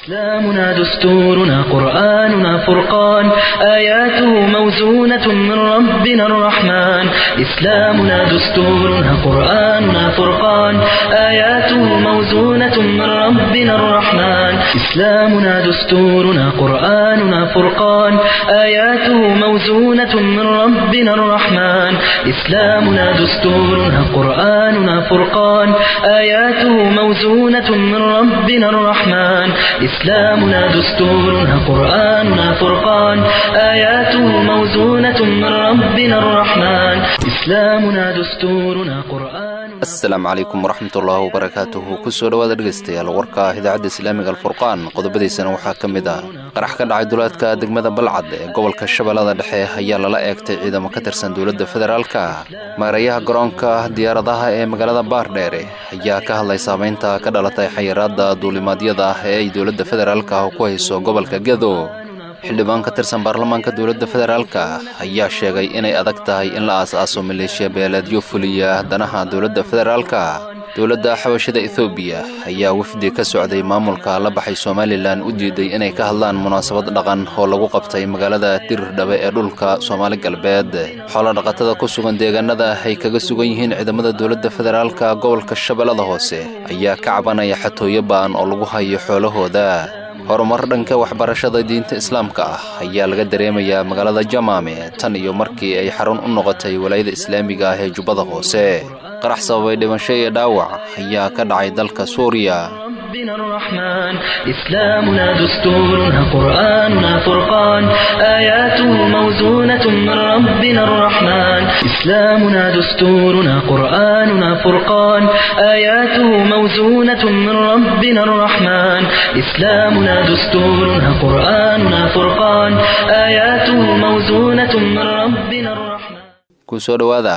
إسلامنا دستورنا قرآننا فرقان آياته موزونة من ربنا الرحمن إسلامنا دستورنا قرآننا فرقان آياته موزونة من ربنا الرحمن إسلامنا دستورنا قرآننا فرقان آياته موزونة من ربنا الرحمن إسلامنا دستورنا قرآننا فرقان آياته موزونة من ربنا الرحمن إسلامنا دستورنا قرآننا فرقان آياته موزونة من ربنا الرحمن إسلامنا دستورنا قرآن asalaamu calaykum waraxmatullaahi wabarakaatuhu kusoo dhowaada dhegaystayaal warka idaacadda islaamiga alfurqaan qodobadiisana waxaa ka mid ah qarax ka dhacay duleedka degmada balcad ee gobolka shabeellada dhexe ayaa lala eegtay ciidamo ka tirsan dowladda federaalka maarayaha garoonka diyaaradaha ee magaalada baardheere ayaa ka hadlay saamaynta ka dhalatay xayiraadda duulimaadyada ee ay dowladda federaalka ku hayso gobolka gedo xildhibaan ka tirsan baarlamaanka dowladda federaalka ayaa sheegay inay adag tahay in la aas-aaso maleeshiya beeleedyo fuliya danaha dowladda federaalka dowladda xabashada ethoobiya ayaa wafdi ka socday maamulka la baxay somalilan u diiday inay ka hadlaan munaasabad dhaqan oo lagu qabtay magaalada dirirdhabe ee dhulka soomaali galbeed xoolodhaqatada ku sugan deegaanada ay kaga sugan yihiin ciidamada dowladda federaalka gobolka shabeellada hoose ayaa ka cabanaya xatooyo ba'an oo lagu hayo xoolahooda horumar dhanka waxbarashada diinta islaamka ah ayaa laga dareemayaa magaalada jamaame tan iyo markii ay xarun u noqotay walaayada islaamiga ah ee jubbada hoose qarax sababay dhimasho iyo dhaawac ayaa ka dhacay dalka suuriya ربنا الرحمن إسلامنا دستورنا قرآننا فرقان آياته موزونة من ربنا الرحمن إسلامنا دستورنا قرآننا فرقان آياته موزونة من ربنا الرحمن إسلامنا دستورنا قرآننا فرقان آياته موزونة من ربنا الرحمن kusoo dhowaada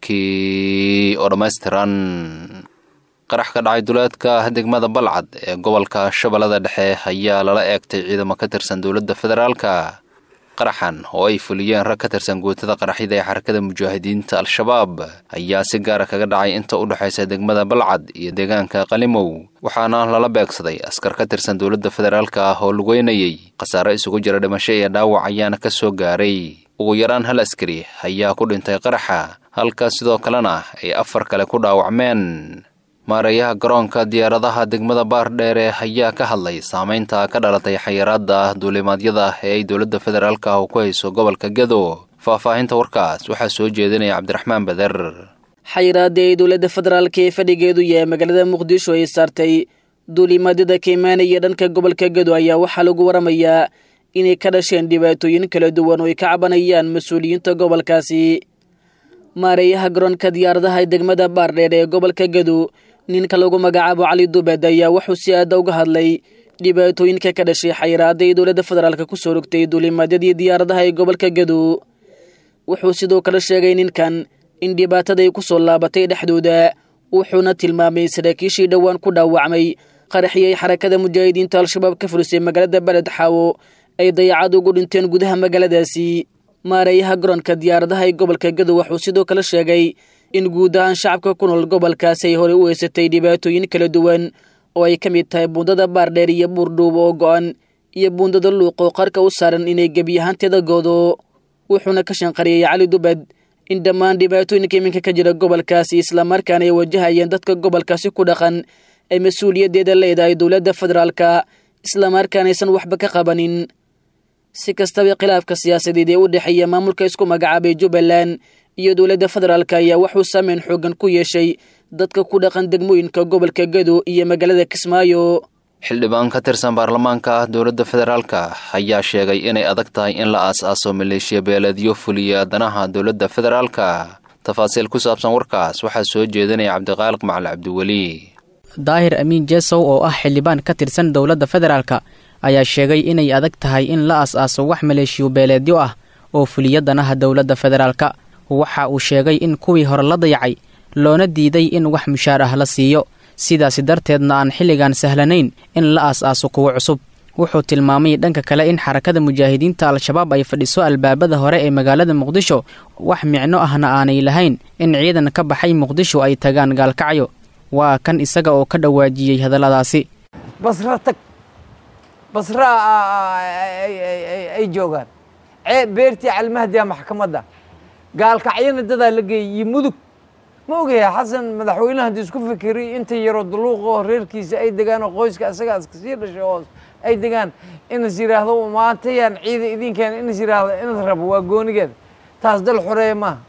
warkii oo dhammaystiran qarax ka dhacay duleedka degmada balcad ee gobolka shabeellada dhexe ayaa lala eegtay ciidamo ka tirsan dowladda federaalka qaraxan oo ay fuliyeen rag ka tirsan guutada qaraxyada ee xarakada mujaahidiinta al-shabaab ayaa si gaara kaga dhacay inta u dhexaysa degmada balcad iyo deegaanka qalimow waxaana lala beegsaday askar ka tirsan dowladda federaalka ah oo lugeynayay khasaare isugu jira dhimasho iyo dhaawac ayaana ka soo gaaray ugu yaraan hal askari ayaa ku dhintay qaraxa halka sidoo kalena ay afar kale ku dhaawacmeen maarayaha garoonka diyaaradaha degmada baardheere ayaa ka hadlay saamaynta ka dhalatay xayiraadda duulimaadyada ee ay dowladda federaalka ah ku hayso gobolka gedo faahfaahinta warkaas waxaa soo jeedinaya cabdiraxmaan bader xayiraadii ay dowladda federaalka ee fadhigeedu yahay magaalada muqdisho ay saartay duulimaadyada ka imaanaya dhanka gobolka gedo ayaa waxaa lagu waramayaa inay ka dhasheen dhibaatooyin kala duwan oo ay ka cabanayaan mas-uuliyiinta gobolkaasi maareeyaha garoonka diyaaradaha degmada baardheer ee gobolka gedo ninka lagu magacaabo cali dubeed ayaa wuxuu si aada uga hadlay dhibaatooyinka ka dhashay xayiraada ay dowladda federaalk kusoo rogtay duulimaadyadii diyaaradaha ee gobolka gedo wuxuu sidoo kale sheegay ninkan in dhibaataday kusoo laabatay dhexdooda wuxuuna tilmaamay saraakiishii dhowaan ku dhaawacmay qaraxiyay xarakada mujaahidiinta al-shabaab ka furisay magaalada beled xaawo ay dayacad ugu dhinteen gudaha magaaladaasi maareeyaha garoonka diyaaradaha ee gobolka gedo wuxuu sidoo kale sheegay in guud ahaan shacabka ku nool gobolkaasi ay horey u heysatay dhibaatooyin kala duwan oo ay ka mid tahay buundada baardheer iyo buurdhuub oo go-an iyo buundada luuq oo qarka u saaran inay gebi ahaanteeda goodo wuxuuna ka shanqariyey cali dubed in dhammaan dhibaatooyinka iminka ka jira gobolkaasi islamarkaana ay wajahayeen dadka gobolkaasi ku dhaqan ay mas-uuliyaddeeda leedahay dowladda federaalka islamarkaana aysan waxba ka qabanin si kastaba khilaafka siyaasadeed ee u dhexeeya maamulka isku magacaabay jubbaland iyo dowladda federaalk ayaa wuxuu saameyn xoogan ku yeeshay dadka ku dhaqan degmooyinka gobolka gedo iyo magaalada kismaayo xildhibaan ka tirsan baarlamaanka dowladda federaalka ayaa sheegay inay adag tahay in la aas-aaso maleeshiya beeleedyo fuliya danaha dowladda federaalka tafaasiil ku saabsan warkaas waxaa soo jeedinaya cabdiqaaliq macali cabdiweli daahir amiin jesow oo ah xildhibaan ka tirsan dowladda federaalka ayaa sheegay inay adag tahay in la as-aaso wax maleeshiyo beeleedyo ah oo fuliya danaha dowladda federaalka waxa uu sheegay in kuwii hore la dayacay loona diiday in wax mushaar ah la siiyo sidaasi darteedna aan xilligan sahlanayn in la aas-aaso kuwo cusub wuxuu tilmaamay dhanka kale in xarakada mujaahidiinta al-shabaab ay fadhiso albaabada hore ee magaalada muqdisho wax micno ahna aanay lahayn in ciidan ka baxay muqdisho ay tagaan gaalkacyo waa kan isaga oo ka dhawaajiyey hadalladaasi basra tag basra ay joogaan beertii calmahdiya maxkamadda gaalkacyana dadaa la geeyey iyo mudug ma ogaya xasan madaxweynaha haddii isku fikiriy inta yaroo duluuqoo reerkiisa ay degaan oo qoyska asagaas kasii dhashay hoos ay degaan inas yidhaahdo maantayaan ciida idinkeena inas yidhaahdo inas rabo waa goonigeeda taas dal xoreeya maaha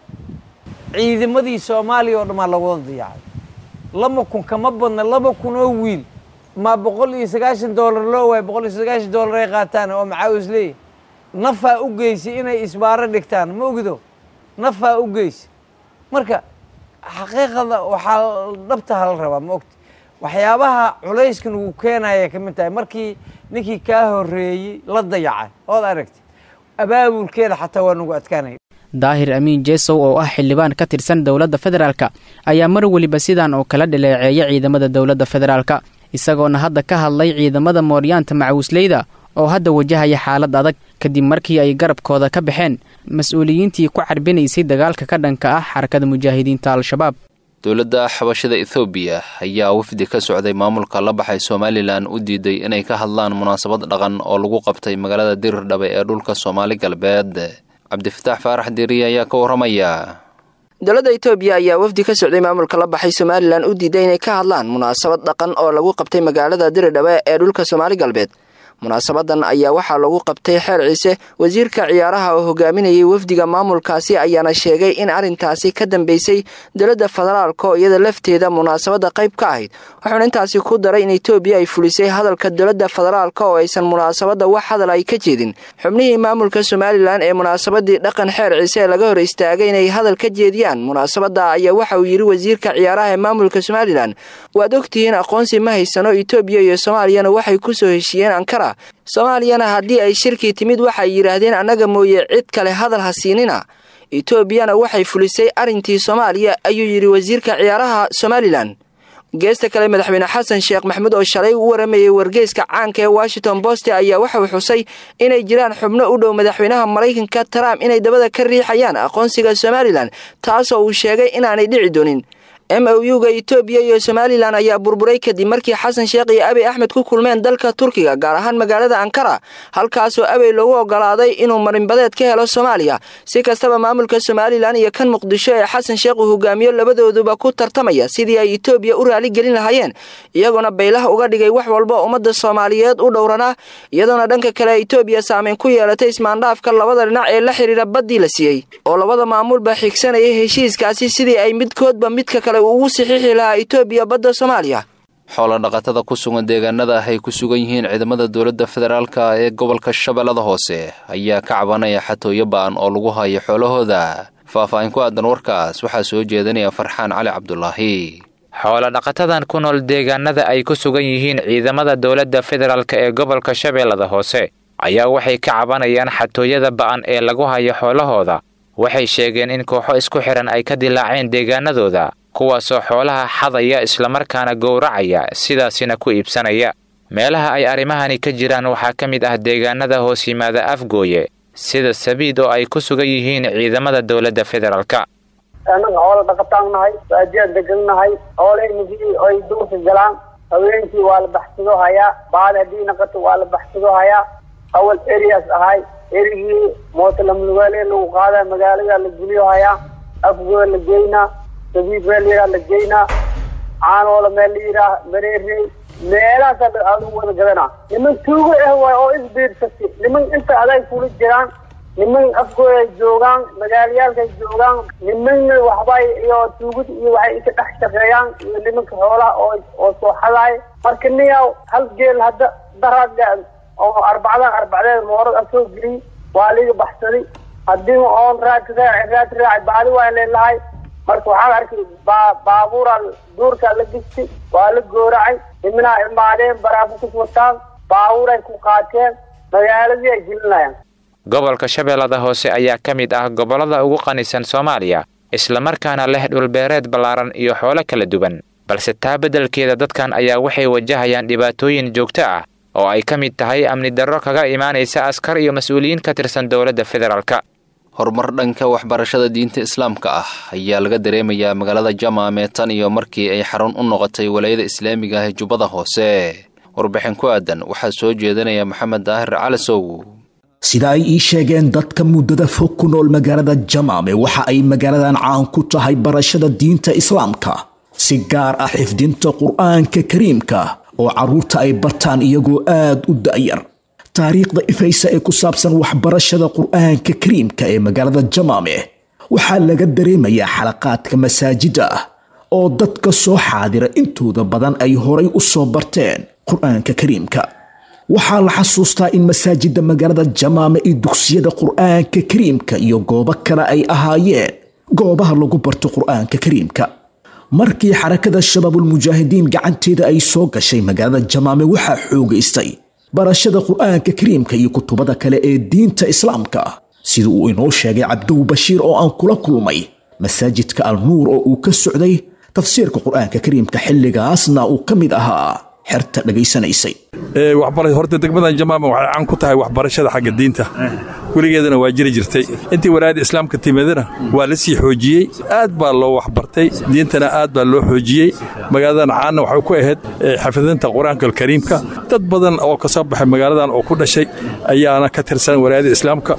ciidamadii soomaaliya oo dhan maa lawada dayacay laba kun kama badna laba kun oo wiil ma boqol iyo sagaashan doolar loo waay boqol iyo sagaashan doolar ay qaataan oo macaawis leeyahy nafaa u geysay inay isbaaro dhigtaan ma ogido nafaa u geysay marka xaqiiqada waxaa dhabta hala rabaa ma ogta waxyaabaha culayskan uu keenaya ka mid tahay markii ninkii kaa horeeyey la dayacay ood aragtay abaabulkeeda xataa waa nagu adkaanaya daahir amiin jesow oo ah xildhibaan ka tirsan dowladda federaalka ayaa mar weliba sidan oo kala dhaleeceeya ciidamada dowladda federaalka isagoona hadda ka hadlay ciidamada mooryaanta macawisleyda oo hadda wajahaya xaalad adag kadib markii ay garabkooda ka baxeen mas-uuliyiintii ku carbinaysay dagaalka ka dhanka ah xarakada mujaahidiinta al-shabaab dowladda xabashada ethoobiya ayaa wafdi ka socday maamulka la baxay somalilan u diiday inay ka hadlaan munaasabad dhaqan oo lagu qabtay magaalada dirirdhabe ee dhulka soomaali galbeed cabdifataax faarax diiriye ayaa ka warramaya dowladda etoobiya ayaa wafdi ka socday maamulka la baxay somalilan u diiday inay ka hadlaan munaasabad dhaqan oo lagu qabtay magaalada diridhabe ee dhulka soomaali galbeed munaasabadan ayaa waxaa lagu qabtay xeer ciise wasiirka ciyaaraha oo hogaaminayay wafdiga maamulkaasi ayaana sheegay in arrintaasi ka dambeysay dowladda federaalka oo iyada lafteeda munaasabadda qayb ka ahayd wuxuuna intaasi ku daray in etoobiya ay fulisay hadalka dowladda federaalka oo aysan munaasabadda wax hadal ay ka jeedin xubnihii maamulka somalilan ee munaasabadii dhaqan xeer ciise ee laga hor istaagay inay hadal ka jeediyaan munaasabadda ayaa waxa uu yidhi wasiirka ciyaaraha ee maamulka somalilan waad ogtihiin aqoonsi ma haysano etoobiya iyo soomaaliyana waxay kusoo heshiiyeen ankara soomaaliyana haddii ay shirkii timid waxay yidhaahdeen annaga mooye cid kale hadal ha siinina etoobiyana waxay fulisay arrintii soomaaliya ayuu yidhi wasiirka ciyaaraha somalilan geesta kale madaxweyne xasan sheekh maxamuud oo shalay u waramayay wargeyska caanka ee washington boste ayaa waxauu xusay inay jiraan xubno u dhow madaxweynaha maraykanka trump inay dabada ka riixayaan aqoonsiga somalilan taasoo uu sheegay inaanay dhici doonin m o u-ga etoobiya iyo somalilan ayaa burburay kadib markii xasan sheekh iyo abey axmed ku kulmeen dalka turkiga gaar ahaan magaalada ankara halkaasoo abey loogu ogolaaday inuu marinbadeed ka helo soomaaliya si kastaba maamulka somalilan iyo kan muqdisho ee xasan sheekh uu hogaamiyo labadooduba ku tartamaya sidii ay etoobiya u raali gelin lahaayeen iyagoona baylaha uga dhigay wax walba ummadda soomaaliyeed u dhowranaa iyadoona dhanka kale etoobiya saameyn ku yeelatay ismaandhaafka labada dhinac ee la xidhiira baddii la siiyey oo labada maamulba xigsanayay heshiiskaasi sidii ay midkoodba midka kale ugu saxiixi lahaa etoobiya badda soomaaliya xoola dhaqatada ku sugan deegaanada ay ku sugan yihiin ciidamada dowladda federaalka ee gobolka shabeellada hoose ayaa ka cabanaya xatooyo ba'an oo lagu hayo xoolahooda faah-faahin ku aadan warkaas waxaa soo jeedinaya farxaan cali cabdulaahi xoola dhaqatadan ku nool deegaanada ay ku sugan yihiin ciidamada dowladda federaalk ee gobolka shabeellada hoose ayaa waxay ka cabanayaan xatooyada ba'an ee lagu hayo xoolahooda waxay sheegeen in kooxo isku xidhan ay ka dilaaceen deegaanadooda kuwaasoo xoolaha xadaya islamarkaana gowracaya sidaasina ku iibsanaya meelaha ay arrimahani ka jiraan waxaa ka mid ah deegaanada hoos yimaada afgooye sida sabiid oo ay ku sugan yihiin ciidamada dowladda federaalka annaga xoola dhaqataan nahay baadiyaa degan nahay xoolahaynikii ay duurka galaan haweenkii waa la baxsado hayaa baali haddii naqato waa la baxsado hayaa awal erias ahay erigii mootalamlugaale lagu qaadaa magaalada la guliyo hayaa afgooya la geynaa sabiib meel la yidhaha la geynaa caanoola meel la yidhaah mareerey meelahaas aadu wada gadanaa niman tuugo ah waay oo isbiirsati niman inta aday kula jiraan niman afgooday joogaan magaalayaalkay joogaan nimanna waxbay iyo tuugada iyo waxay inka dhex shaqeeyaan iyo nimanka xoolaha oo oo soo xadaay marka niyaw hal geel hadda daraad oo arbacdan arbacdeed moorad a soo geliyey waa liga baxsaday haddii oon raad raaci raad raaci bacdi waa leelahay marka waxaan arkay baa baabuuraa duurkaa la gistay waa la gooracay nimanaa imaadeen baraafukus wataan baabuuray ku qaateen magaaladii ay gelinayaan gobolka shabeellada hoose ayaa ka mid ah gobollada ugu qanisan soomaaliya islamarkaana leh dhulbeereed ballaaran iyo xoolo kala duwan balse taa beddelkeeda dadkan ayaa waxay wajahayaan dhibaatooyin joogto ah oo ay ka mid tahay amni darro kaga imaanaysa askar iyo mas-uuliyiin ka tirsan dowladda federaalka horumar dhanka waxbarashada diinta islaamka ah ayaa laga dareemayaa magaalada jamaame tan iyo markii ay xarun u noqotay walaayada islaamiga ah ee jubbada hoose warbixin ku aadan waxaa soo jeedanaya maxamed daahir calasow sida ay ii sheegeen dadka muddada fog ku nool magaalada jamaame waxa ay magaaladan caan ku tahay barashada diinta islaamka si gaar ah xifdinta qur'aanka kariimka oo carruurta ay bartaan iyagoo aad u da'yar taariikhda ifaysa ee ku saabsan waxbarashada qur'aanka kariimka ee magaalada jamaame waxaa laga dareemayaa xalaqaadka masaajida ah oo dadka soo xaadira intooda badan ay horay u soo barteen qur'aanka kariimka waxaa la xasuustaa in masaajidda magaalada jamaame iyo dugsiyada qur'aanka kariimka iyo goobo kale ay ahaayeen goobaha lagu barto qur'aanka kariimka markii xarakada shabaabulmujaahidiin gacanteeda ay soo gashay magaalada jamaame waxaa xoogaystay barashada qur'aanka kariimka iyo kutubada kale ee diinta islaamka sida uu inoo sheegay cabdow bashiir oo aan kula kulmay masaajidka alnuur oo uu ka socday tafsiirka qur'aanka kariimka xilligaasna uu ka mid ahaa xerta dhegaysanaysay horta degmadan jamaama waxay caan ku tahay waxbarashada xagga diinta weligeedana waa jiri jirtay intii walaayadda islaamka timidana waa la sii xoojiyey aad baa loo waxbartay diintana aad baa loo xoojiyey magaaladan caanna waxay ku ahayd xafidinta qur-aanka alkariimka dad badan oo ka soo baxay magaaladan oo ku dhashay ayaana ka tirsan walaayadda islaamka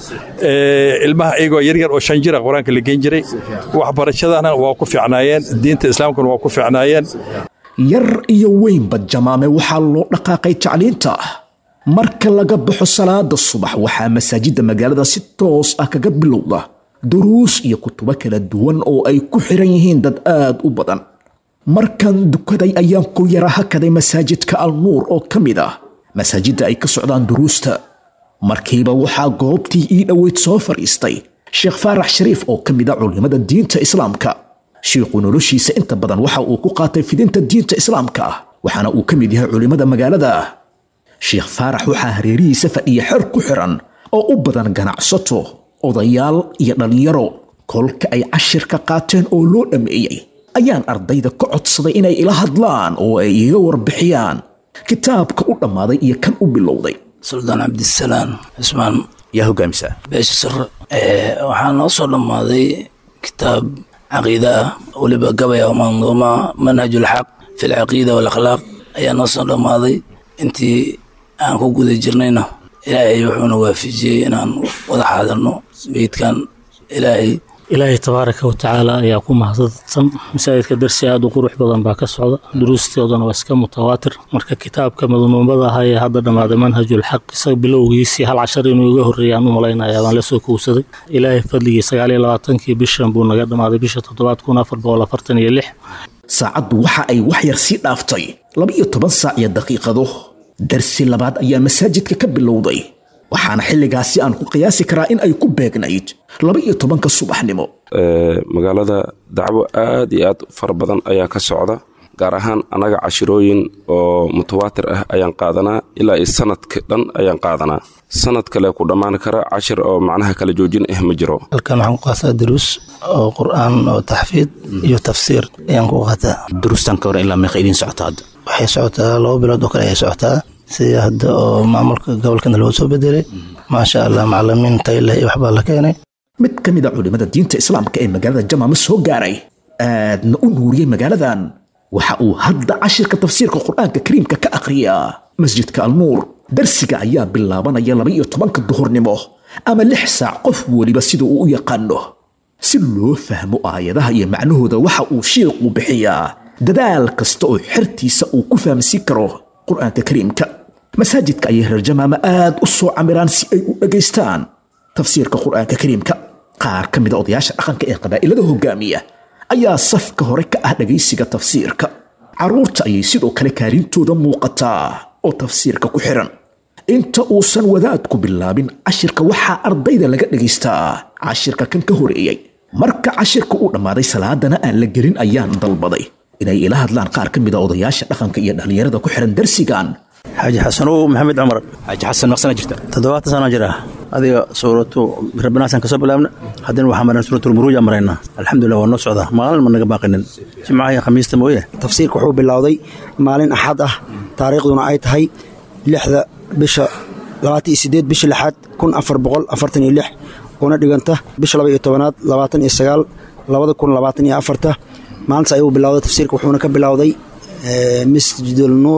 ilmaha iyagoo yaryar oo shan jira qur-aanka la geyn jiray waxbarashadana waa ku fiicnaayeen diinta islaamkana waa ku fiicnaayeen yar iyo weynba jamaame waxaa loo dhaqaaqay tacliinta marka laga baxo salaada subax waxaa masaajidda magaalada si toos ah kaga bilowda duruus iyo kutubo kala duwan oo ay ku xiran yihiin dad aad u badan markan dukaday ayaan ku yara hakaday masaajidka alnuur oo ka mid ah masaajidda ay ka socdaan duruusta markiiba waxaa goobtii ii dhoweyd soo fadhiistay sheekh faarax shariif oo ka mid a culimada diinta islaamka shiikhu noloshiisa inta badan waxa uu ku qaatay fidinta diinta islaamka ah waxaana uu ka mid yahay culimmada magaalada sheekh faarax waxaa hareerihiisa fadhiya xer ku xiran oo u badan ganacsato odayaal iyo dhallinyaro kolka ay cashirka qaateen oo loo dhammeeyey ayaan ardayda ka codsaday inay ila hadlaan oo ay iga warbixiyaan kitaabka u dhammaaday iyo kan u bilowday suldaan cabdisalaam cismaan yaa hogaamisa beesha sare waxaa noo soo dhammaaday kitaab caqiida ah weliba gabaya manduuma manhajulxaq fi lcaqiida walakhlaaq ayaa noo soo dhammaaday intii aan ku guda jirnayna ilaahay wuxuuna waafijiyey inaan wada xaadirno beydkan ilaahay ilaahay tabaaraka wa tacaala ayaa ku mahadsan masaajidka darsi aad u qurux badan baa ka socda duruustoodana waa iska mutawaatir marka kitaabka madmuumada ahaa ee hadda dhammaaday manhajulxaq isaga bilowgiisii hal cashar inuu iga horreeyay aan u malaynaya baan la soo kowsaday ilaahay fadligii sagaal iyo labaatankii bishan buu naga dhammaaday bisha toddobaad kun afar boqol afartan iyo lix saacaddu waxa ay wax yar sii dhaaftay laba-iyo toban saac iyo daqiiqado darsi labaad ayaa masaajidka ka bilowday waxaana xilligaasi aan ku qiyaasi karaa in ay ku beegnayd laba iyo tobanka subaxnimo magaalada dacwo aad iyo aad fara badan ayaa ka socda gaar ahaan annaga cashirooyin oo mutawaatir ah ayaan qaadanaa ilaa iyo sanadka dhan ayaan qaadanaa sanad kale ku dhammaan kara cashir oo macnaha kala joojin ah ma jiro halkan waxaan ku qaataa duruus oo qur'aan oo taxfiid iyo tafsiir ayaan ku qaataa duruustan ka hor ilaa meeqa idiin socota hadda waxay socotaa laba bilood oo kale ayay socotaa sida hadda oo maamulka gobolkana loo soo bedelay maasha allah macalimiin tayleh iyo waxbaa la keenay mid ka mid a culimmada diinta islaamka ee magaalada jamaama soo gaaray aadna u nuuriyey magaaladan waxa uu hadda cashirka tafsiirka qur'aanka kariimka ka akhriyaa masjidka alnuur darsiga ayaa bilaabanaya laba iyo tobanka duhurnimo ama lix saac qof weliba sida uu u yaqaano si loo fahmo aayadaha iyo macnahooda waxa uu shiiqu bixiyaa dadaal kasta oo xertiisa uu ku fahamsiin karo qur'aanka kariimka masaajidka ayay reer jamaama aad u soo camiraan si ay u dhegaystaan tafsiirka qur'aanka kariimka qaar ka mida odayaasha dhaqanka ee qabaa'ilada hogaamiya ayaa safka hore ka ah dhegaysiga tafsiirka carruurta ayay sidoo kale kaalintooda muuqataa oo tafsiirka ku xiran inta uusan wadaadku bilaabin cashirka waxaa ardayda laga dhegaystaa cashirka kan ka horeeyey marka cashirka uu dhammaaday salaadana aan la gelin ayaan dalbaday inay ila hadlaan qaar ka mida odayaasha dhaqanka iyo dhallinyarada ku xiran darsigan xaaji xasanow maxamed cumar xaaji xasan maqsana jirta toddobaatan sano jira adiga suuratu rabbinaasan kasoo bilaabna haddana waxaa mareen suuratulmuruuja maraynaa alxamdulilah waa noo socdaa maalin ma naga baaqinin jimcaha iyo khamiista mooye tafsiirka wuxuu bilowday maalin axad ah taariikhduna ay tahay lixda bisha labaatan iyo sideed bisha lixaad kun afar boqol afartan iyo lix una dhiganta bisha laba iyo tobanaad labaatan iyo sagaal labada kun labaatan iyo afarta maalintaas ayuu bilowday tafsiirka wuxuuna ka bilowday masjidul nuur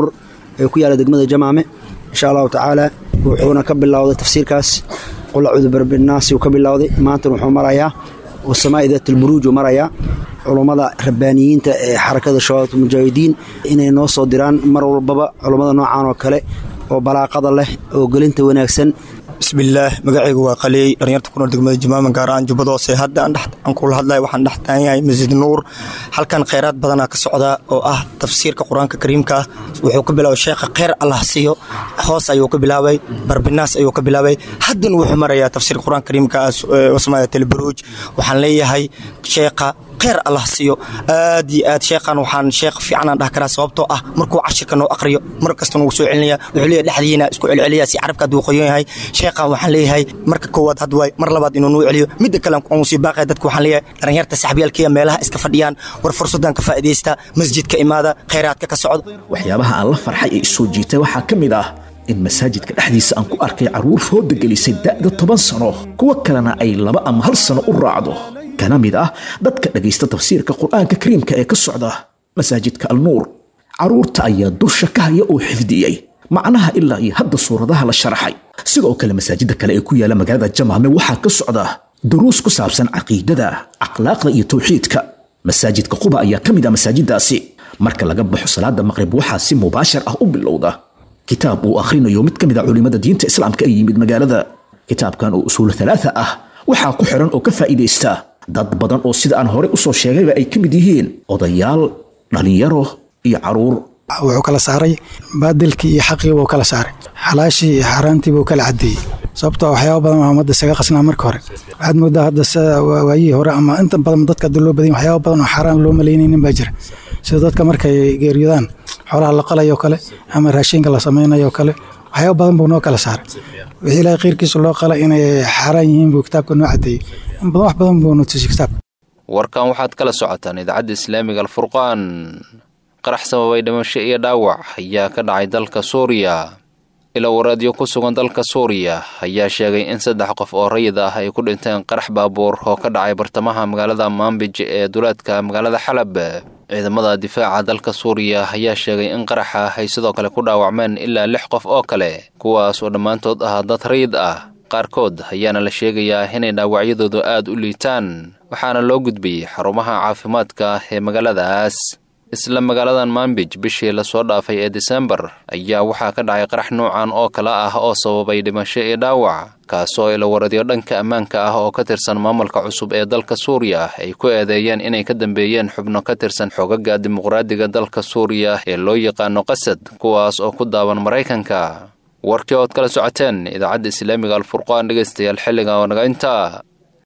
ee ku yaala degmada jamaame insha allahu tacaala wuxuuna ka bilowday tafsiirkaas qul acuudu birabinaasi uu ka bilowday maantana wuxuu marayaa wasamaa'i daatulburuuj uu marayaa culummada rabbaaniyiinta ee xarakada shabaabta mujaahidiin inay noo soo diraan mar walbaba culummada noocan oo kale oo balaaqada leh oo gelinta wanaagsan bismillaah magacaygu waa qaleey dhalinyarta ku nool degmada jimaaman gaar ahaan jubbada hoose hadda aan kula hadlayo waxaan dhex taagan yahay masjid nuur halkan khayraad badanaa ka socda oo ah tafsiirka qur-aanka kariimka wuxuu ka bilaabay sheekha kheyr allah siiyo hoos ayuu ka bilaabay barbinaas ayuu ka bilaabay haddan wuxuu marayaa tafsiirka qur-aanka kariimka wasmaaya telburuuj waxaan leeyahay sheekha kheyr allah siiyo aad iyo aad sheekhan waxaan sheekh fiicanaan dhah karaa sababtoo ah markuu cashirka noo aqriyo mar kasta nugu soo celinaya wuxuu leeyahay dhexdiina isku celceliya si carabka hadduu qoyon yahay sheekhan waxaan leeyahay marka koowaad had waay mar labaad inuu nuu celiyo midda kale aan sii baaqaya dadka waxaan leeyahay dhalinyarta saxbiyaalkiya meelaha iska fadhiyaan war fursaddan ka faa'iidaysta masjidka imaada kheyraadka ka socdo waxyaabaha aan la farxay ee isoo jiitay waxaa ka mid ah in masaajidka dhexdiisa aan ku arkay carruur fooda gelisay da'da toban sano kuwo kalena ay laba ama hal sano u raacdo kana mid ah dadka dhegaysta tafsiirka qur'aanka kariimka ee ka socda masaajidka alnuur carruurta ayaa dusha ka haya oo xifdiyey macnaha ilaa iyo hadda suuradaha la sharaxay sidoo kale masaajidda kale ee ku yaala magaalada jamaame waxaa ka socda duruus ku saabsan caqiidada akhlaaqda iyo tawxiidka masaajidka quba ayaa ka mid ah masaajiddaasi marka laga baxo salaada maqrib waxaa si mubaashar ah u bilowda kitaab uu akhrinayo mid ka mid a culimmada diinta islaamka ee yimid magaalada kitaabkan oo usuul halaata ah waxaa ku xiran oo ka faa'iidaysta dad badan oo sida aan horey u soo sheegayba ay ka mid yihiin odayaal dhallinyaro iyo carruur wuxuu kala saaray baadilkii iyo xaqii buu kala saaray xalaashii iyo xaaraantii buu kala caddeeyey sababtoo waxyaaba badan waa ummadda isaga qasnaa marka hore waxaad moodaa hadda sida waayihii hore ama inta badan dadka hadda loo badanya waxyaaba badan oo xaaraan loo malaynaynin baa jira sida dadka markay geeriyodaan xoolaha la qalayo kale ama raashinka la samaynayo kale waxyaaba badan buu noo kala saaray wixii ilaahay khayrkiisa loo qala inay xaaraan yihiin buu kitaabka noo caddeeyey in badan wax badan buu nutusiyey kitaabka warkan waxaad kala socotaan idaacadda islaamiga alfurqaan qarax sababay dhimasho iyo dhaawac ayaa ka dhacay dalka suuriya ila waraadyo ku sugan dalka suuriya ayaa sheegay in saddex qof oo rayid ah ay ku dhinteen qarax baabuur oo ka dhacay bartamaha magaalada maambij ee duleedka magaalada xalab ciidamada difaaca dalka suuriya ayaa sheegay in qaraxa ay sidoo kale ku dhaawacmeen ilaa lix qof oo kale kuwaas oo dhammaantood ah dad rayid ah qaarkood ayaana la sheegayaa inay dhaawacyadoodu aad u liitaan waxaana loo gudbiyey xarumaha caafimaadka ee magaaladaas isla magaaladan maambij bishii lasoo dhaafay ee disembar ayaa waxaa ka dhacay qarax nuucan oo kale ah oo sababay dhimasho iyo dhaawac kaasoo ila waradyo dhanka ammaanka ah oo ka tirsan maamulka cusub ee dalka suuriya ay ku eedeeyeen inay ka dambeeyeen xubno ka tirsan xogaga dimuqraadiga dalka suuriya ee loo yaqaano qasad kuwaas oo ku daawan maraykanka warkii ood kala socoteen idaacadda islaamiga alfurqaan dhegaystayaal xilliga oo naga intaa